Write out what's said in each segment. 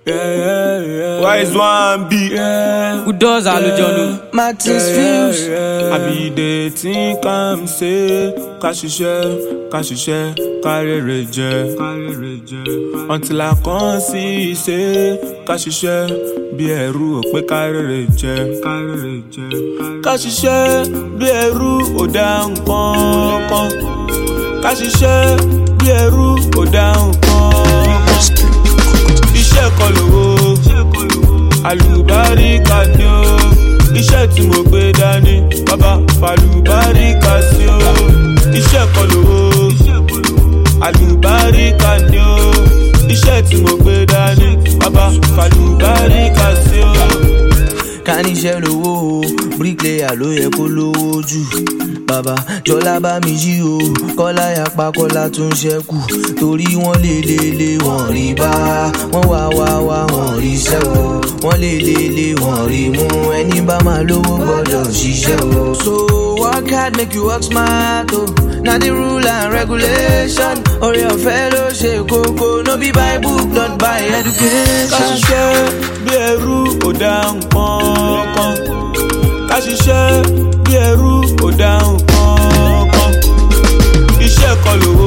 Wise one be. Who does àlùjọ̀nù? Martins Films. Àbí dey think am say ká ṣiṣẹ́ ká ṣiṣẹ́ ká rere jẹ. Until I come see say ká ṣiṣẹ́ bí ẹrú ò pé ká rere jẹ. Ká ṣiṣẹ́ bí ẹrú ò dá nǹkan kan. Ká ṣiṣẹ́ bí ẹrú ò dá nǹkan kan. Iṣẹ́ kan lówó àlùbáríkà ni ó iṣẹ́ tí mo gbé dání bàbá fàlùbáríkà sí ó iṣẹ́ kan lówó àlùbáríkà ni ó iṣẹ́ tí mo gbé dání bàbá fàlùbáríkà sí ó. ká níṣẹ́ lówó o bricklayer ló yẹ kó lówó jù bàbá jọlá bá mi jí o kọ́lá yapa kọ́lá tún ṣẹ́kù torí wọ́n lè lè lè wọ́n rí bá wọ́n wá wá wá wọ́n rí ṣẹ́ o wọ́n lè lè lè wọ́n rí mú ẹni bá máa lówó gbọ́dọ̀ ṣiṣẹ́ o. so work hard make you work smart o na the rule and regulation oore ọ̀fẹ́ ló ṣe kókó no be by book not by ká education. ṣiṣẹ́ bí ẹrú ò dá nǹkan kan ká ṣiṣẹ́ bí ẹrú ò dá nǹkan kan iṣẹ́ kan lówó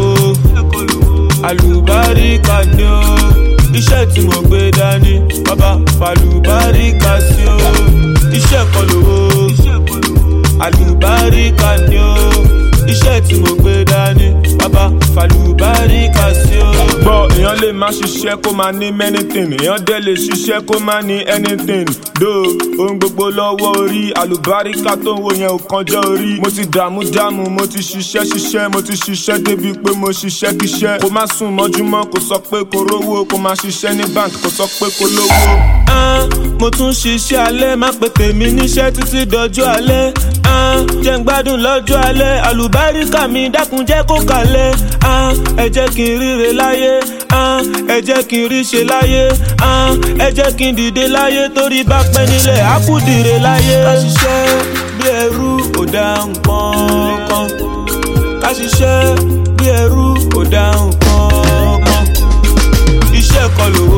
àlùbáríkà ni ó iṣẹ́ tí mo gbé dání bàbá fàlùbáríkà sí ó iṣẹ́ kan lówó àlùbáríkà ni ó iṣẹ́ tí mo gbé dání bàbá fàlùbáríkà sí ó. gbọ́ èèyàn lè má ṣiṣẹ́ kó máa ní many thing èèyàn dẹ̀ lè ṣiṣẹ́ kó máa ní anything do ohun gbogbo lọ́wọ́ orí àlùbáríkà tó ń wò yẹn ò kànjọ́ orí mo ti dààmú dààmú mo ti ṣiṣẹ́ ṣiṣẹ́ mo ti ṣiṣẹ́ débi pé mo ṣiṣẹ́ kíṣẹ́ kó má sùn mọ́júmọ́ kó sọ pé kó rówó kó má ṣiṣẹ́ ní bank kó sọ pé kó lówó. Ah, mo tún ṣiṣẹ́ alẹ́ má pe tèmi níṣẹ́ títí dọjọ́ alẹ́ ah, jẹ́ ń gbádùn lọ́jọ́ alẹ́ àlùbáríkà mi dákun jẹ́ kó kalẹ̀ ah, ẹ jẹ́ kí n ríre láyé ah, ẹ jẹ́ kí n rí ṣe láyé ah, ẹ jẹ́ kí n dìde láyé torí bá pẹ́ nílẹ̀ á kú dìre láyé. ká ṣiṣẹ́ bí ẹrú ò dá nǹkan kan ká ṣiṣẹ́ bí ẹrú ò dá nǹkan kan iṣẹ́ kan lówó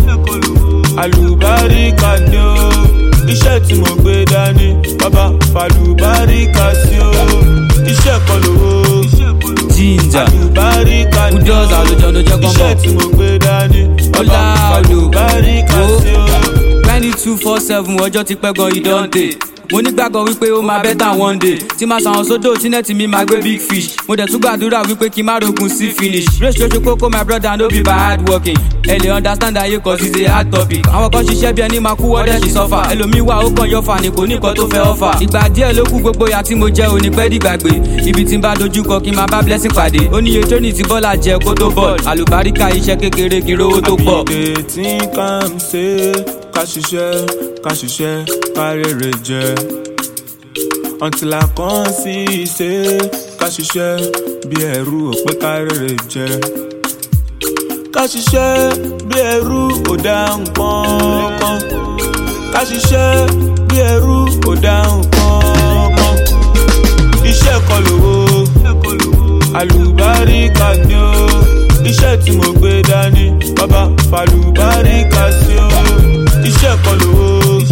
àlùbáríkà ni ó iṣẹ́ tí mo gbé dání bàbá fàlùbáríkà sí ó iṣẹ́ kan lówó Ginger. àlùbáríkà Who ni ó does àlùjọ̀nù jẹ́ iṣẹ́ gọ́mọ̀? tí mo gbé dání bàbá Ọlá olú. fàlùbáríkà sí ó. Twenty two four seven ọjọ́ ti pẹ́ gan ìdánde. Mo nígbàgbọ́ wípé ó máa better one day. Tí máa ṣàwọn sódò tí nẹ́ẹ̀tì mi máa gbé big fish. Mo dẹ̀ tún gbàdúrà wípé kí n má rogun sí finish. Race ṣoṣo kókó my brother no be by hard working. Ẹ lè understand ayé cause it's a hard topic. Àwọn kan ṣiṣẹ́ bí ẹni máa kú wọ́dẹ̀ ṣì sọ́fà. Ẹlòmíì wà ó kàn yọ̀fà ni kò ní nǹkan tó fẹ́ ọ̀fà. Ìgbà díẹ̀ ló kú gbogbo ìyà tí mo jẹ́ òní pẹ́ dìgbàgbé. Ibi tí n bá dojú kọ kí n máa bá blessing pàdé. Ó níye tóní tí bọ́lá jẹ kó tó bọ̀. Àlùbáríkà iṣẹ́ kékeré kí n rówó tó pọ̀. àbídé tí ká ń ṣe ká ṣiṣẹ́ ká ṣiṣẹ́ ká rere jẹ. until I come see ṣe ká ṣiṣẹ́ bí ẹrú ò pé ká rere jẹ. ká ṣiṣẹ́ bí ẹrú ò dá nǹkan kan. ká ṣiṣẹ́ bí ẹrú ò dá nǹkan kan. iṣẹ́ kan lówó àlùbáríkà ni ó iṣẹ́ tí mo gbé dání bàbá fàlùbáríkà sí ó iṣẹ́ kan lówó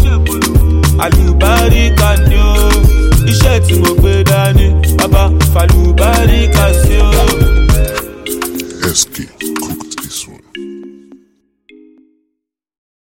àlùbáríkà ni ó iṣẹ́ tí mo gbé dání bàbá fàlùbáríkà sí ó. SK.